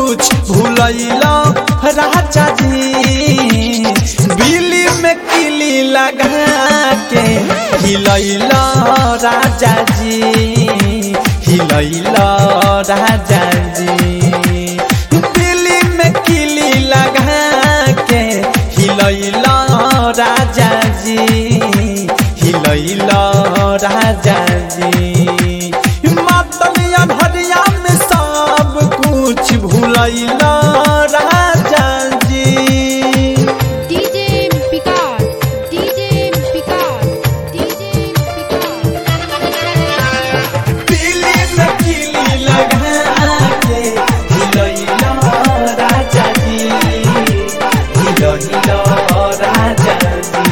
कुछ भूलैला राजा जी बिली में किली लगा के हिलैला राजा जी हिलैला राजा जी बिली में किली लगा के हिलैला राजा जी हिलैला राजा जी मातलिया भरिया में सब कुछ भूलैला राजा जी DJ Picard, DJ Picard, DJ Picard. पीली में किली लगा के हिलैला राजा जी हिलैला राजा जी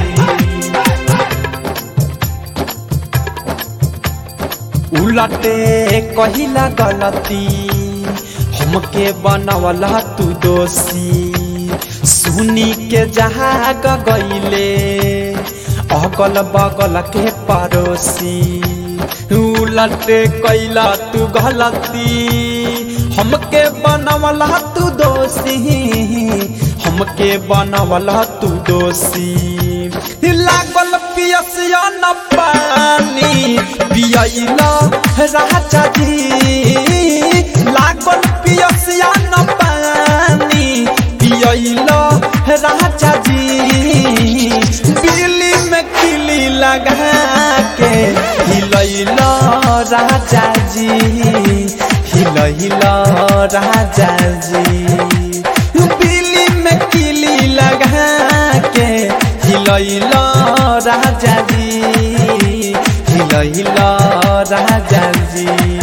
उलटे कहिला गलती हमके बनवला तू दोषी सुनी के जहाग गईले अगल बगल के पड़ोसी उलटे कैला तू गलती हमके बनवला तू दोषी हमके बनवला तू दोषी लागल पियसिया न पानी पियला राजा जी लागल पियसिया न पानी पियला राजा जी बिल्ली में किली लगा के हिलैला राजा जी हिलैला राजा जी बिल्ली में किली लगा के हिलैला राजा जी हिलैला राजा जी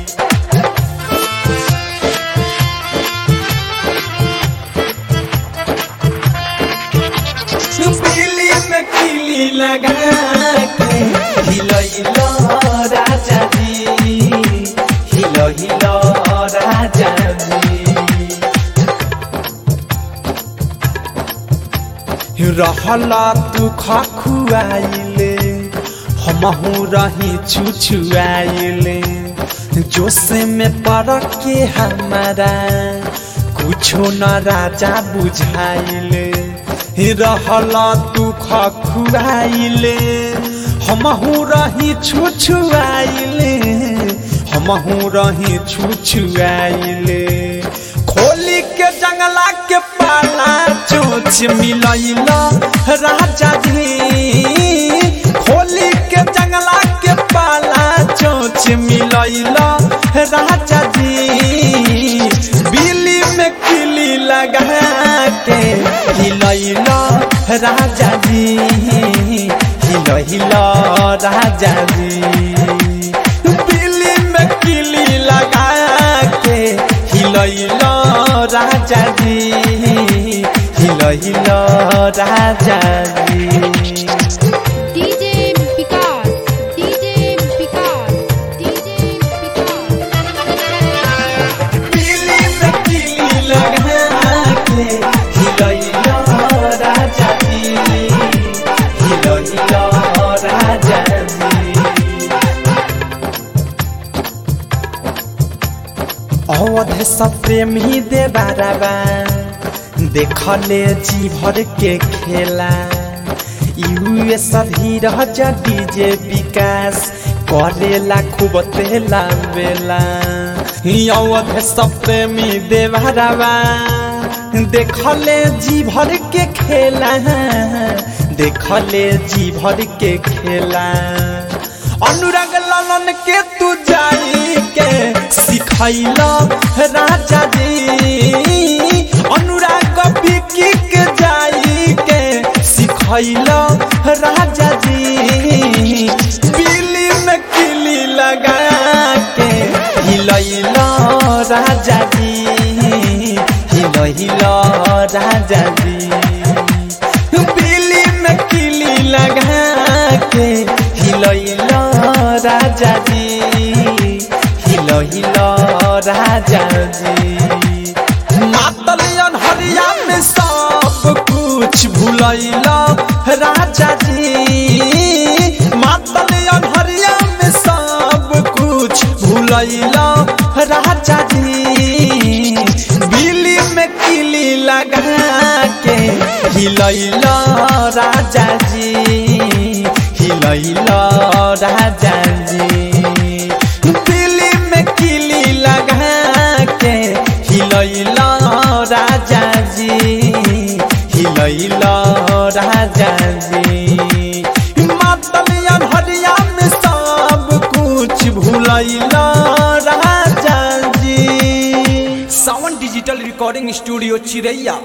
बिल्ली में किली लगा के हिलैला राजा जी हिलैला राजा जी रहला तू खखुआइले हमहू रही छुछुआइले जोश में पड़ के हमारा कुछो न राजा बुझाइले रहला तू खखुआइले हमहू रही छुछुआइले हमहू रही छुछुआइले खोली के जंगला के पाला चोच मिलैला राजा जी खोली के जंगला के पाला चोच मिलैला राजा जी बिल्ली में किली लगा के हिलैला राजा जी हिलैला राजा जी बिल्ली में किली लगा के हिलैला राजा जी हिलैला राजा जी DJ Picard, DJ Picard, DJ Picard. बिल्ली में किली लगा के हिलैला राजा जी हिलैला राजा जी अवध सब प्रेमी दे बाराबा देखले जी भर के खेला यूएस धीरज डीजे विकास करेला खूब तेला बेला अवध सब प्रेमी दे बाराबा देखले जी भर के खेला देखले जी भर के खेला अनुराग लालन के तू जाई के सिखैला राजा जी अनुराग बिकी के जाई के सिखैला राजा जी बिल्ली में किली लगा के हिलैला राजा जी हिलैला राजा जी बिल्ली में किली लगा के हिलैला राजा जी हिलैला राजा जी मातलियन हरिया में सब कुछ भूलैला राजा जी मातलियन हरिया में सब कुछ भूलैला राजा जी बिल लगा के हिलैल राजा जी हिलैल राजा जी दिल्ली में किली लगा के हिलैल राजा जी हिलैल राजा जी मातलिया भरिया में सब कुछ भूलैल राजा जी सावन डिजिटल रिकॉर्डिंग स्टूडियो चिरैया